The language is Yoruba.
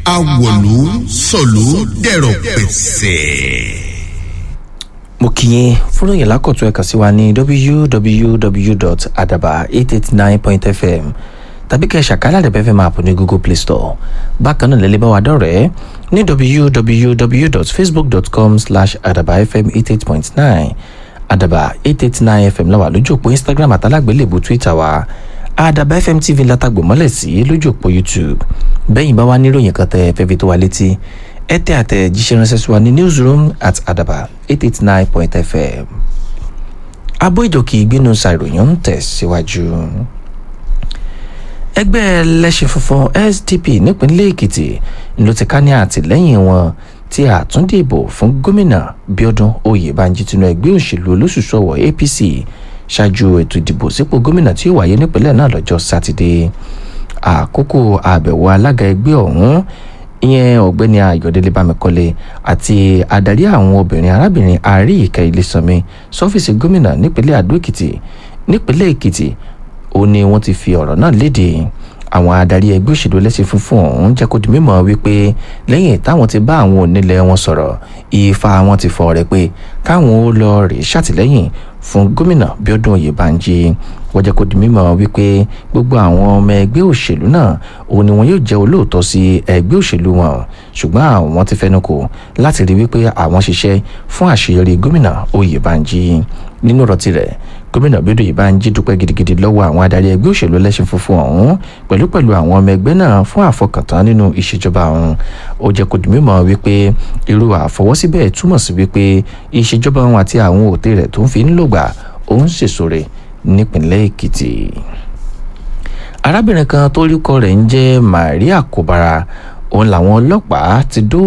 awọ̀lú sọ̀lú dẹ̀rọ̀ pẹ̀sẹ̀. mo kì í fúnròyìn yẹn lákọ̀tún ẹ̀ka sí wa ní www.adaba889.fm tàbí kẹ́ ẹ̀ ṣàkálà rẹ̀ bẹ́ẹ̀ máa pọ̀ ní google play store bákan náà lẹ́lẹ́ bá wa dọ̀rẹ́ ní www.facebook.com slash adabafm88.9 adaba 889 fm láwà lójú òpó instagram àtàlágbélébù twitter wa adaba fm tv látàgbò mọ́lẹ̀ sí lójú òpó youtube bẹ́yìn bá wá níròyìn kan tẹ́ fẹ́ fi tó wa létí ẹ tẹ́ àtẹ̀jíṣẹ́ ránṣẹ́ sí wa ní newsroom at adaba 889.fm abó ìjòkì ìgbénu ṣàìròyìn ń tẹ̀síwájú. ẹgbẹ́ ẹlẹ́sìn funfun sdp nípínlẹ̀ èkìtì ló ti ká ní àtìlẹ́yìn wọn tí àtúndìbò fún gómìnà bíọ́dún oyèbánjí tinú ẹgbẹ́ òṣèlú olóṣùṣọwọ̀ apc ṣáájú ètò ìdìbò sípò gómìnà tí ó wáyé nípínlẹ̀ náà lọ́jọ́ sátidé àkókò àbẹ̀wò alága ẹgbẹ́ ọ̀hún ìyẹn ọ̀gbẹ́ni ayọ̀délé bámikọ́lé àti adarí àwọn obìnrin arábìnrin àríyíká ilésanmi sọ́fíìsì gómìnà nípínlẹ̀ àdó èkìtì nípínlẹ̀ èkìtì ó ní wọ́n ti fi ọ̀rọ̀ náà léde àwọn adarí ẹgbẹ́ òṣèlú ẹlẹ́sìn funfun ọ̀hún jẹ́ kó di mímọ̀ wípé lẹ́yìn táwọn ti bá àwọn onílẹ̀ wọn sọ̀rọ̀ ifá wọn ti fọ rẹ̀ pé káwọn ó lọ rè ṣàtìlẹ́yìn fún gómìnà bíọ́dún oyèbánjí wọ́n jẹ́ kó di mímọ̀ wípé gbogbo àwọn ọmọ ẹgbẹ́ òṣèlú náà òun ni wọn yóò jẹ́ olóòótọ́ sí ẹgbẹ́ òṣèlú wọn ṣùgbọ́n àwọn ti fẹnu kò láti rí wípé àwọn ṣiṣẹ́ fún àṣeyọrí gómìnà oyèbánjí nínú ọ̀rọ̀ tirẹ̀ gómìnà bíọ́dún oyèbánjí dúpẹ́ gidigidi lọ́wọ́ àwọn adarí ẹgbẹ́ òṣèlú ẹlẹ́sìn funfun ọ̀hún pẹ̀lú pẹ̀lú àwọn ọmọ ẹgbẹ́ náà fún àfọkàntán nínú ìṣèjọba ọ̀hún ó jẹ́ kó di mímọ̀ wípé irú àfọwọ́síbẹ̀ túmọ̀ sí wípé ìṣèjọba ọ̀hún àti àwọn òtẹ́ rẹ̀ tó ń fi ń lògbà òun ṣèṣore nípìnlẹ̀ èkìtì arábìnrin kan tó rí kọ rẹ̀ ń jẹ́ maria kobara òun làwọn ọlọ́pàá ti dó